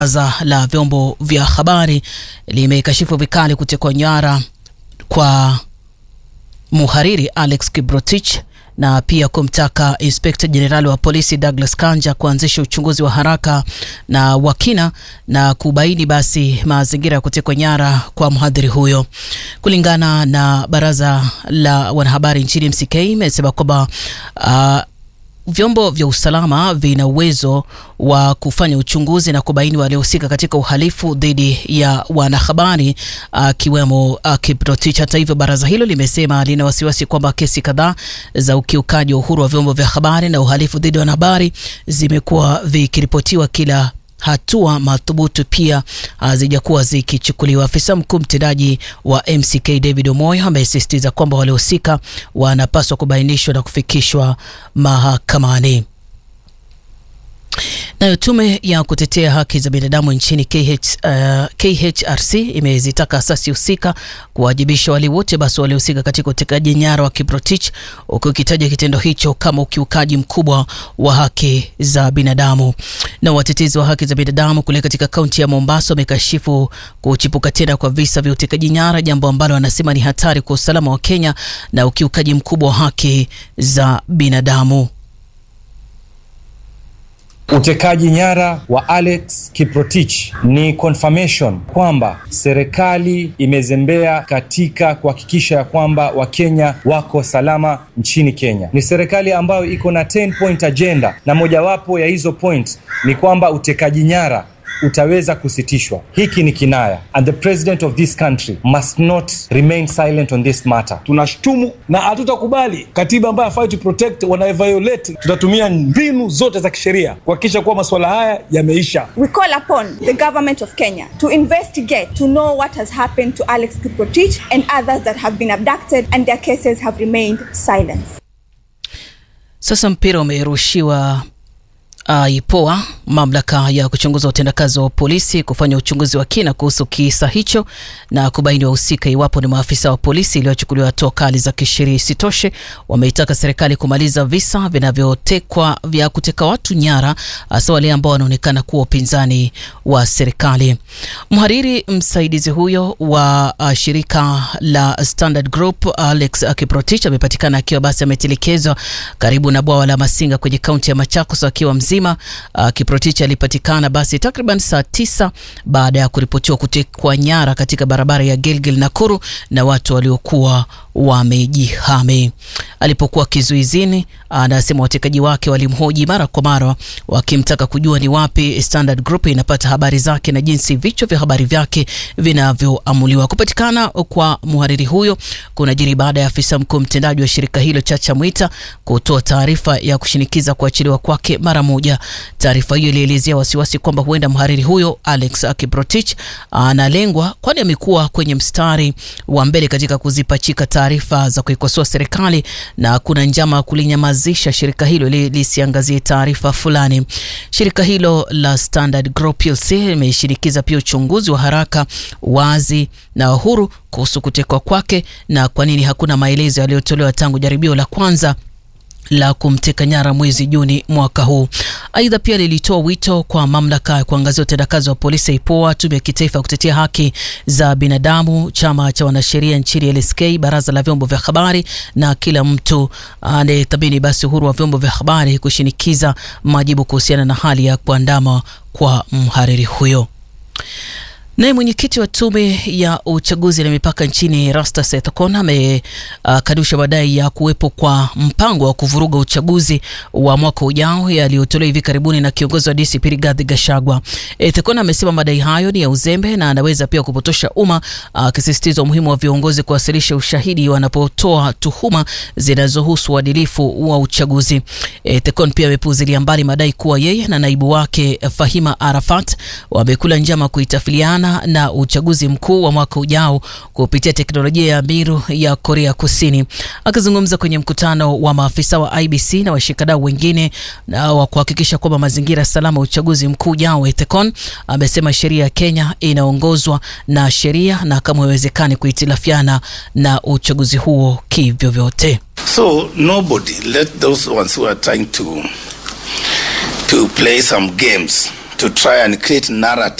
Baraza la vyombo vya habari limekashifu vikali kutekwa nyara kwa muhariri Alex Kiprotich na pia kumtaka Inspekta Jenerali wa polisi Douglas Kanja kuanzisha uchunguzi wa haraka na wa kina na kubaini basi mazingira ya kutekwa nyara kwa mhadhiri huyo. Kulingana na baraza la wanahabari nchini MCK, imesema kwamba uh, vyombo vya usalama vina uwezo wa kufanya uchunguzi na kubaini waliohusika katika uhalifu dhidi ya wanahabari akiwemo uh, Kiprotich. Hata hivyo, baraza hilo limesema lina wasiwasi kwamba kesi kadhaa za ukiukaji wa uhuru wa vyombo vya habari na uhalifu dhidi ya wanahabari zimekuwa vikiripotiwa kila hatua madhubuti pia hazijakuwa zikichukuliwa. Afisa mkuu mtendaji wa MCK David Omoyo amesisitiza kwamba waliohusika wanapaswa kubainishwa na kufikishwa mahakamani. Nayo tume ya kutetea haki za binadamu nchini KH, uh, KHRC imezitaka asasi husika kuwajibisha wale wote basi waliohusika katika utekaji nyara wa Kiprotich, huku ikitaja kitendo hicho kama ukiukaji mkubwa wa haki za binadamu. Na watetezi wa haki za binadamu kule katika kaunti ya Mombasa wamekashifu kuchipuka tena kwa visa vya utekaji nyara, jambo ambalo wanasema ni hatari kwa usalama wa Kenya na ukiukaji mkubwa wa haki za binadamu. Utekaji nyara wa Alex Kiprotich ni confirmation kwamba serikali imezembea katika kuhakikisha ya kwamba Wakenya wako salama nchini Kenya. Ni serikali ambayo iko na 10 point agenda, na mojawapo ya hizo point ni kwamba utekaji nyara utaweza kusitishwa. Hiki ni kinaya, and the president of this country must not remain silent on this matter. Tunashtumu na hatutakubali katiba ambayo hafai to protect wanaeviolate. Tutatumia mbinu zote za kisheria kuhakikisha kuwa masuala haya yameisha. We call upon the government of Kenya to investigate to know what has happened to Alex Kiprotich and others that have been abducted and their cases have remained silent. Sasa mpira umerushiwa uh, IPOA, mamlaka ya kuchunguza utendakazi wa polisi, kufanya uchunguzi wa kina kuhusu kisa hicho na kubaini wahusika iwapo ni maafisa wa polisi iliyochukuliwa hatua kali za kisheria. Isitoshe, wameitaka serikali kumaliza visa vinavyotekwa vya kuteka watu nyara, hasa wale ambao wanaonekana kuwa upinzani wa serikali. Mhariri msaidizi huyo wa uh, shirika la Standard Group Alex Kiprotich amepatikana akiwa basi ametelekezwa karibu na bwawa la Masinga kwenye kaunti ya Machakos akiwa mzima. Uh, Kiprotich alipatikana basi takriban saa tisa baada ya kuripotiwa kutekwa nyara katika barabara ya Gilgil Nakuru na watu waliokuwa wamejihami. Alipokuwa kizuizini, anasema watekaji wake walimhoji mara kwa mara wakimtaka kujua ni wapi Standard Group inapata habari zake na jinsi vichwa vya habari vyake vinavyoamuliwa. Kupatikana kwa mhariri huyo kunajiri baada ya afisa mkuu mtendaji wa shirika hilo Chacha Mwita kutoa taarifa ya kushinikiza kuachiliwa kwake mara moja. Taarifa hiyo ilielezea wasiwasi kwamba huenda mhariri huyo Alex Kiprotich analengwa, kwani amekuwa kwenye mstari wa mbele katika kuzipachika taarifa za kuikosoa serikali na kuna njama ya kulinyamazisha shirika hilo ili lisiangazie taarifa fulani. Shirika hilo la Standard Group plc limeshinikiza pia uchunguzi wa haraka, wazi na uhuru kuhusu kutekwa kwake na kwa nini hakuna maelezo yaliyotolewa tangu jaribio la kwanza la kumteka nyara mwezi Juni mwaka huu. Aidha, pia lilitoa wito kwa mamlaka ya kuangazia utendakazi wa polisi IPOA, tume ya kitaifa ya kutetea haki za binadamu, chama cha wanasheria nchini LSK, baraza la vyombo vya habari na kila mtu anayethamini basi uhuru wa vyombo vya habari kushinikiza majibu kuhusiana na hali ya kuandama kwa mhariri huyo. Naye mwenyekiti wa tume ya uchaguzi na mipaka nchini Rastus Ethekon amekanusha uh, madai ya kuwepo kwa mpango wa kuvuruga uchaguzi wa mwaka ujao yaliyotolewa hivi karibuni na kiongozi wa DCP Rigathi Gachagua. Ethekon amesema madai hayo ni ya uzembe na anaweza pia kupotosha umma, akisisitiza uh, umuhimu wa viongozi kuwasilisha ushahidi wanapotoa tuhuma zinazohusu uadilifu wa uchaguzi. Ethekon pia amepuuzilia mbali madai kuwa yeye na naibu wake Fahima Arafat wamekula njama kuitafiliana na uchaguzi mkuu wa mwaka ujao kupitia teknolojia ya Miru ya Korea Kusini. Akizungumza kwenye mkutano wa maafisa wa IBC na washikadau wengine na wa kuhakikisha kwamba mazingira salama ya uchaguzi mkuu ujao, Ethekon amesema sheria ya Kenya inaongozwa na sheria na kama haiwezekani kuhitilafiana na uchaguzi huo kivyovyote. So nobody let those ones who are trying to to play some games to try and create narrative